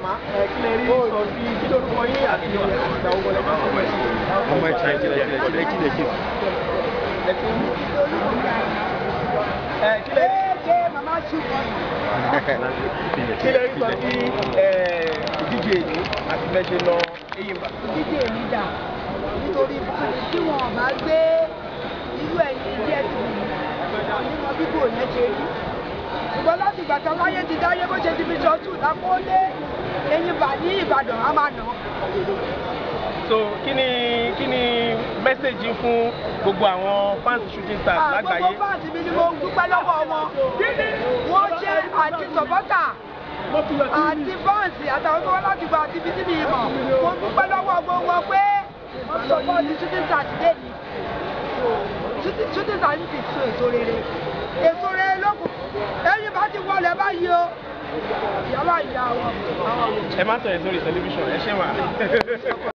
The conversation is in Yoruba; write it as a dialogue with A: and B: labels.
A: màmá ẹ kí lè rí sọ sí kí lórúkọ yín àti ìgbà owó lẹ́jọ́ ọmọ ẹ̀sìn.
B: ọmọ ìtàn ìjìnlẹ̀ ìjìnlẹ̀ ìjìnlẹ̀ ìjìnlẹ̀ ìjìnlẹ̀.
A: ẹ ti ń ẹ kí lè rí
C: ṣe màmá ṣùgbọ́n.
A: kí lè rí sọ sí ẹ, ìdíje yìí àti bẹ́ẹ̀ ṣe lọ Eyimba.
C: dídé mi dà nítorí tí wọn ò bá gbé irú ẹ̀yìn díẹ̀ tì mí nínú bíbò yẹn ṣe rí ṣùgbọ́n láti ìgbà kan láyé ti dáyé bó ṣe ti fi ṣọ́tù lápọ́lé Eyimba ní Ìbàdàn á máa nà án.
A: so kí ni kí ni mẹ́sẹ̀gì fún gbogbo àwọn fans shooting stars lágbàáyé.
C: Gbogbo fáàtì mi ni mo dúpẹ́ lọ́wọ́ wọn. Wọ́n ṣe àti sọ̀pọ́tà àti fáǹsì àtàwọn tó wá láti gba àti bísí mi mọ̀. Mo dúpẹ́ lọ́wọ́ gbogbo wọn pé wọ́n sọ̀pọ̀ ti shooting stars dé mi. Shooting shooting stars ti so èso rere. Èso rere ló kù. Ẹyin bá ti wọlé báyìí o. Ìyá bá ìyá wọn.
A: ẹ má sọ yẹn sórí tẹlifíṣàn ẹ ṣe wà.